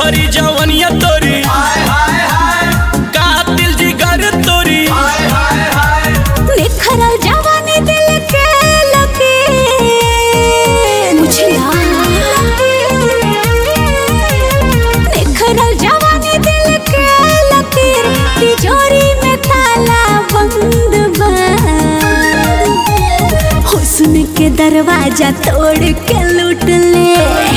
भरी जवनिया तोरी कातिल जिगर तोरी निखरल जवानी दिल के लगे मुझे निखरल जवानी दिल के लकीर तिजोरी में ताला बंद बा हुस्न के दरवाजा तोड़ के लूट ले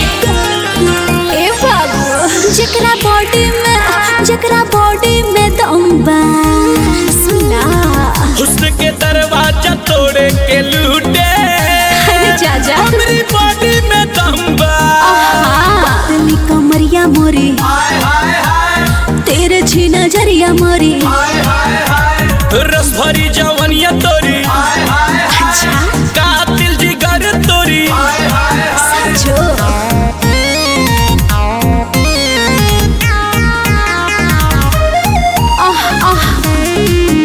ए बाबू जकरा बॉडी में जकरा बॉडी में दम बा सुना हुस्न के दरवाजा तोड़े के लूटे अरे चाचा हमरी बॉडी में दम बा पतली कमरिया मोरी तेरे छी नजरिया मोरी रस भरी जवनिया तोरी अच्छा कातिल जिगर तोरी सचो आह आह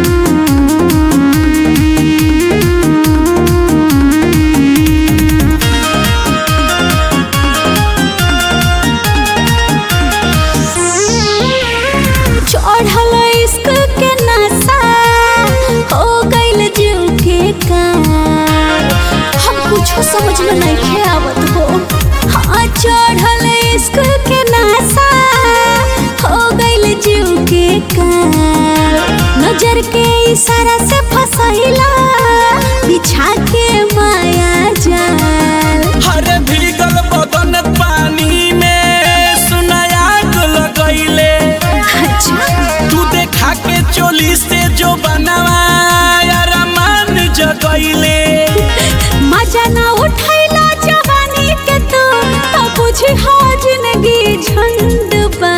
चढ़ल इश्क के नशा हो गइल जीव के कार हम कुछो समझ में नहीं आवत हो हाँ चढ़ल इश्क के नशा हो गइल जीव के कार नजर के इशारा से फसैला बिछा के माया जाल हरे भीगल बदन पानी में सुनायाग लगैले अच्छा तू देखा के चोली से जो बनवा रमान जगैले मजा ना उठैला जवानी के तू तो बुझी हो जिंदगी झंड बा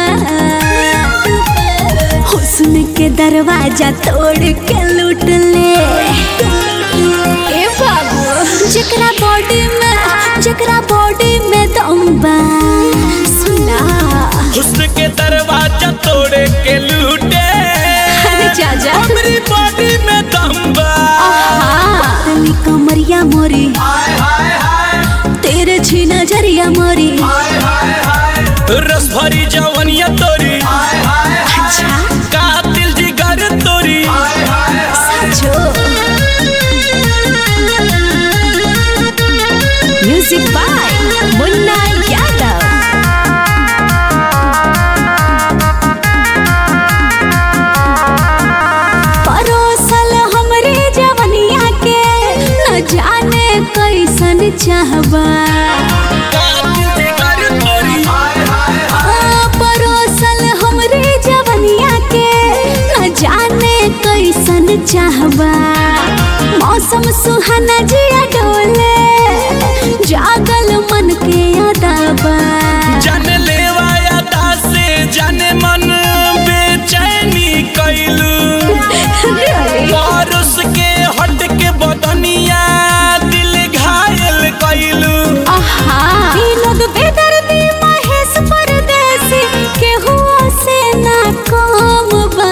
हुस्न के दरवाजा तोड़ के लूट ले ए बाबू जकरा बॉडी में जकरा बॉडी में दम बा सुना हुस्न के दरवाजा तोड़े के लूटे अरे चाचा हमरी बॉडी में दम बा पतली कमरिया मोरी तेरे छी नजरिया मोरी रस भरी जवनिया तोरी अच्छा कातिल जिगर तोरी सचो म्यूजिक बाय मुन्ना यादव परोसल हमरे जवनिया के न जाने कैसन चाहबा कातिल जिगर तोरी आ, परोसल हमरे जवनिया के न जाने कैसन चाहबा मौसम सुहाना जिया डोले जागल मन के अदाबा जन लेवा यादा से जाने मन बेचैनी कैलू पारुस के हट के बदनिया दिल घायल कैलू आहा ई लोग बेदर्दी महेश परदेसी केहू से ना कम बा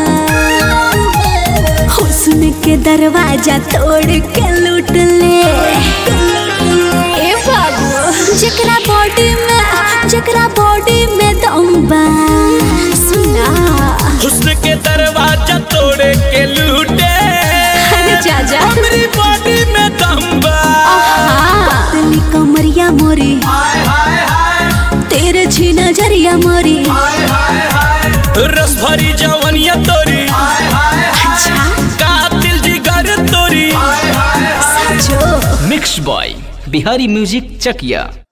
हुस्न के दरवाजा तोड़ के लूट ले ए बाबू जकरा बॉडी में जकरा बॉडी में दम बा सुना हुस्न के दरवाजा तोड़े के लूटे अरे चाचा हमरी बॉडी में दम बा पतली कमरिया मोरी तेरे छी नजरिया मोरी रस भरी जवनिया तोरी अच्छा कातिल जिगर तोरी सचो मिक्स बॉय बिहारी म्यूजिक चकिया